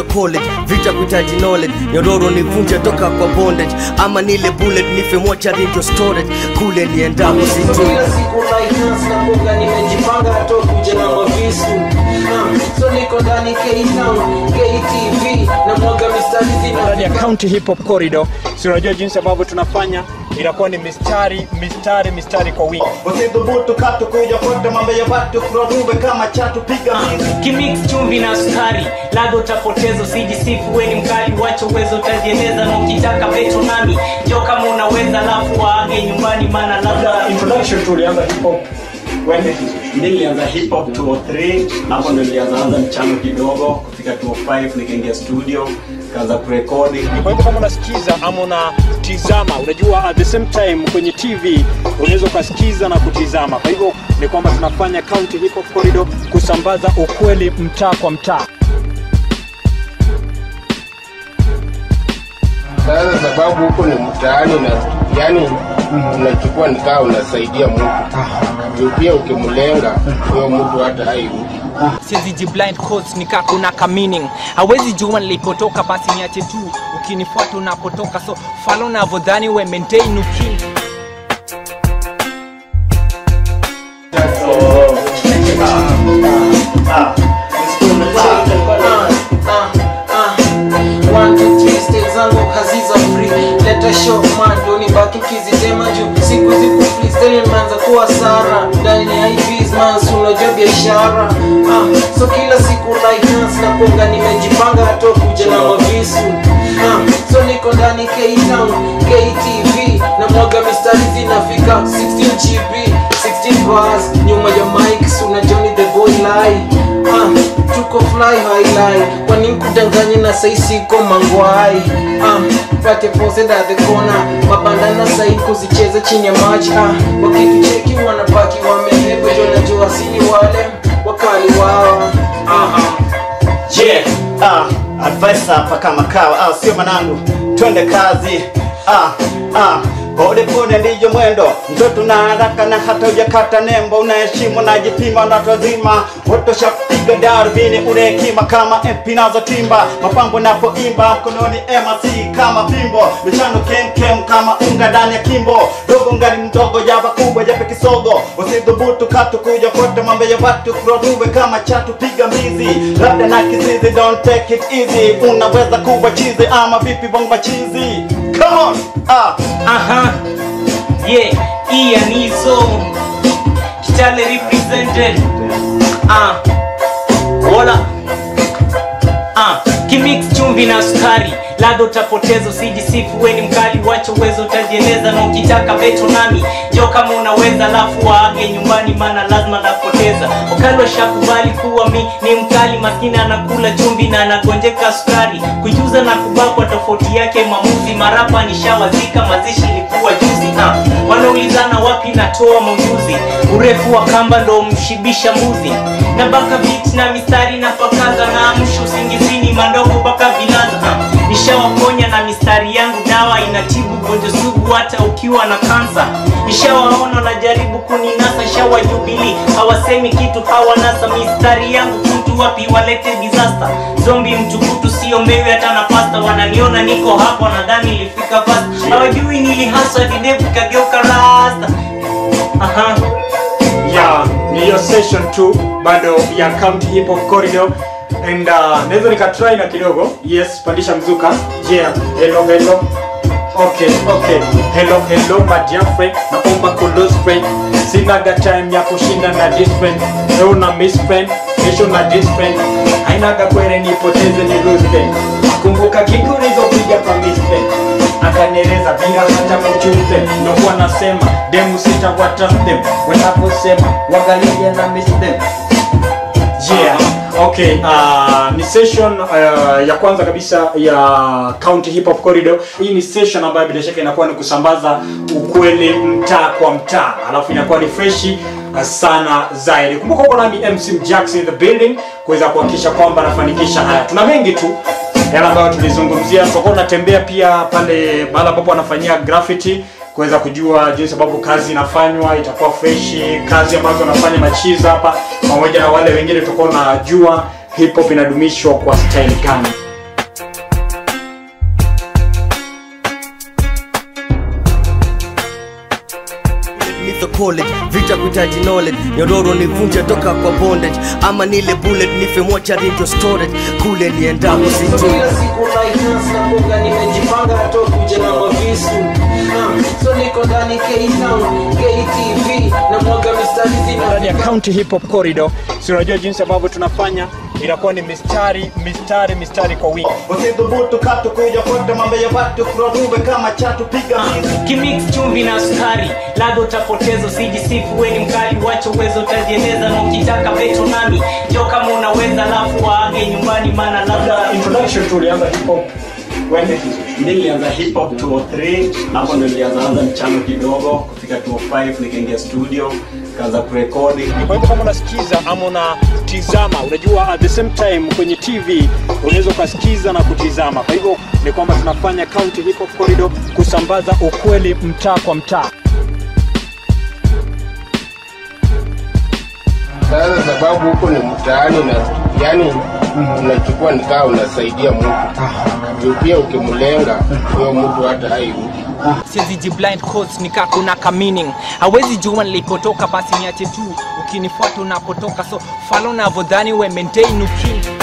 college vita kuhitaji knowledge nyororo nivunje toka kwa bondage ama nile bullet nife mochari ndio storage kule niendapo So situ kila siku lighthouse na mboga nimejipanga hata kuja na mavisu Ah, so niko ndani K-Town, KTV na mwaga mistari ndani ya zina County Hip Hop Corridor. Si unajua jinsi ambavyo tunafanya, inakuwa ni mistari mistari mistari kwa wingi. usidhubutu katu kuja kote mambo ya watu kurarube kama chatu piga mizi kimix chumvi na sukari ladha utapoteza usijisifu weni mkali wacha uwezo utajieleza na ukitaka petro nami jo kama unaweza lafu waage nyumbani maana labda Introduction tu ulianza hip hop when did you- mi nilianza hip hop 203 hapo ndo nilianzaanza mchano kidogo kufika 205 nikaingia studio kaanza kurekodi Kwa hivyo kama unasikiza ama unatizama, unajua at the same time kwenye TV unaweza ukasikiza na kutizama. Kwa hivyo ni kwamba tunafanya County Hip Hop Corridor kusambaza ukweli mtaa kwa mtaa. Sasa sababu huko ni mtaani na yani unachukua nikaa unasaidia mtu juu pia ukimlenga huyo mtu hata hairudi. siwezi jiblind codes nika kuna ka meaning hawezi jua nilipotoka basi niache tu ukinifuata unapotoka so falo navyodhani we maintain uki One, two, three, stage zangu haziza free leta show man ndo nibaki kizitema juu siku ziku freestyle imeanza kuwa sara ndani ya IVs man si unajua biashara ah, so kila siku lighthouse na ponga nimejipanga hata kuja na mavisu ah, so niko ndani K-Town, KTV na mwaga mistari zinafika 16 GB 16 bars nyuma ya mics unajua ni the boy lie ah, tuko fly high lie kwani kudanganya na sai siko mangwai ah, pate pose at the corner mabandana sai kuzicheza chini ya maji ah, wakitucheki wanabaki wamebeba jo najua sini wale wakali wao ah, je ah, advice hapa kama kawa ah, sio manangu twende kazi ah, ah. pole pole ndiyo mwendo mtoto na haraka na hata ujakata nembo unaheshimu najipima na watu wazima watoshapiga darubini una hekima kama mp nazotimba mapambo napoimba mkononi mc kama pimbo michano kemkem kama unga ndani ya kimbo dogo ngali mdogo jaba kubwa jape kisogo usidhubutu katu kuja kote mambo ya watu kurarube kama chatu piga mbizi labda na kizizi don't take it easy unaweza kuwa chizi ama vipi bongo machizi come on ah. aha yeah ianizo kitale represented ah wala ah kimix chumvi na sukari ladha utapoteza usijisifu weni mkali wacha uwezo utajieleza na ukitaka beto nami jo kama unaweza lafu waage nyumbani maana lazima napoteza wakali washakubali kuwa mi ni mkali maskini anakula chumvi na anagonjeka sukari kujuza na kubakwa tofauti yake mamuzi marapa nishawazika mazishi ilikuwa juzi ah. wanaulizana wapi natoa maujuzi urefu wa kamba ndo mshibisha mbuzi na baka beat na mistari na pakaza na amsha usingizini mandogo baka vilaza ah. nishawaponya na mistari yangu dawa inatibu gonjwa sugu hata ukiwa na kansa nishawaona najaribu kuninasa shawajubili hawasemi kitu hawanasa mistari yangu mtu wapi walete disaster zombi mtukutu siombewi hata na pasta wananiona niko hapo nadhani ilifika fast hawajui nilihasa videvu kageuka rasta aha ya ni hiyo session tu bado ya County Hip Hop Corridor and uh, naweza nikatry na kidogo yes pandisha mzuka yeah hello hello okay okay hello hello my dear friend naomba close friend sinaga time ya kushinda na this friend leo na miss friend kesho na this friend hainaga kwere nipoteze ni lose friend kumbuka kiku nilizopiga kwa miss friend akanieleza bila hata kuchuze ndokuwa nasema demu sita watrust them wanaposema wagalia na miss them yeah okay uh, ni session uh, ya kwanza kabisa ya county hip hop corridor hii ni session ambayo bila shaka inakuwa ni kusambaza ukweli mtaa kwa mtaa alafu inakuwa ni freshi uh, sana zaidi kumbuka uko nami mc jackson in the building kuweza kuhakikisha kwamba anafanikisha haya tuna mengi tu yale ambayo tulizungumzia tutakuwa tunatembea pia pale mahali ambapo wanafanyia graffiti kuweza kujua jinsi ambavyo kazi inafanywa itakuwa freshi kazi ambazo wanafanya machiza hapa pamoja na wale wengine tutakuwa unajua hip hop inadumishwa kwa style gani college vita kuhitaji knowledge nyororo nivunje toka kwa bondage ama nile bullet nife mochari ndio storage kule niendapo So sijui kila siku lighthouse na boga nimejipanga hata kuja na mavisu Ah, so niko ndani K-Town, KTV na mwaga mistari ndani ya zina County Hip Hop Corridor. Si unajua jinsi ambavyo tunafanya, inakuwa ni mistari mistari mistari kwa wingi. Usidhubutu katu kuja fuata mambo ya watu kurarube kama chatu piga mbizi. kimix chumvi na sukari ladha utapoteza usijisifu weni mkali wacha uwezo utajieleza na ukitaka beto nami jo kama unaweza lafu waage nyumbani maana labda Introduction tu ulianza hip hop wende nilianza hip hop 203 hapo ndo nilianza anza mchano kidogo kufika 205 nikaingia studio kaanza kurekodi kwa hivyo kama unasikiza ama unatizama, unajua at the same time kwenye TV unaweza ukasikiza na kutizama. Kwa hivyo ni kwamba tunafanya County Hip Hop Corridor kusambaza ukweli mtaa kwa mtaa. Sasa sababu huko ni mtaani na yani unachukua nikaa unasaidia mtu juu pia ukimlenga huyo mtu hata hairudi. siwezi jiblind cause nika kuna ka meaning hawezi jua nilipotoka basi niache tu ukinifuata unapotoka so falo navodhani we maintain uki